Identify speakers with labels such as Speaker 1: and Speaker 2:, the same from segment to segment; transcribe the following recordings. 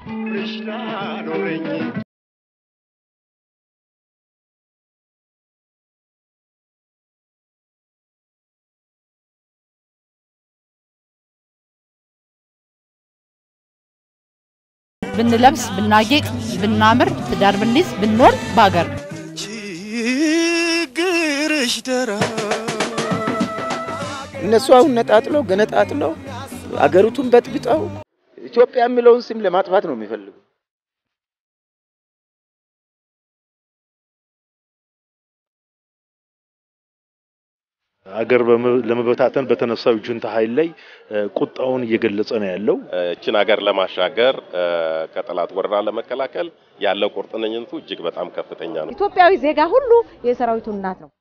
Speaker 1: ብርሽ ላኖረኝ
Speaker 2: ብንለብስ ብናጌጥ ብናምር ትዳር ብንይዝ ብንወልድ በሀገር ነው።
Speaker 1: ችግርሽ ደራ
Speaker 3: እነሱ አሁን ነጣጥለው ገነጣጥለው አገሪቱን በጥብጠው ኢትዮጵያ የሚለውን ስም ለማጥፋት ነው የሚፈልጉ።
Speaker 4: አገር በመ- ለመበታተን በተነሳው ጁንታ ኃይል ላይ እ፣ ቁጣውን እየገለጸ ነው ያለው።
Speaker 5: እችን ሀገር ለማሻገር እ፣ ከጠላት ወረራ ለመከላከል ያለው ቁርጠኝነቱ እጅግ በጣም ከፍተኛ ነው።
Speaker 6: ኢትዮጵያዊ ዜጋ ሁሉ የሰራዊቱ እናት ነው።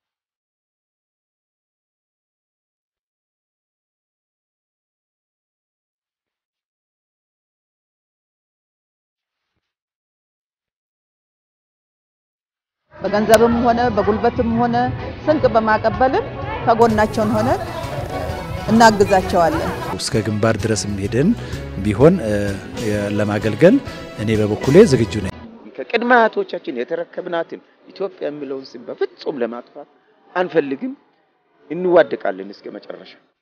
Speaker 2: በገንዘብም ሆነ በጉልበትም ሆነ ስንቅ በማቀበልም ከጎናቸውን ሆነ እናግዛቸዋለን።
Speaker 7: እስከ ግንባር ድረስም ሄደን ቢሆን እ፣ ለማገልገል እኔ በበኩሌ ዝግጁ ነኝ።
Speaker 3: ከቅድመ አያቶቻችን የተረከብናትን ኢትዮጵያ የሚለውን ስም በፍጹም ለማጥፋት አንፈልግም። እንዋደቃለን እስከ መጨረሻ።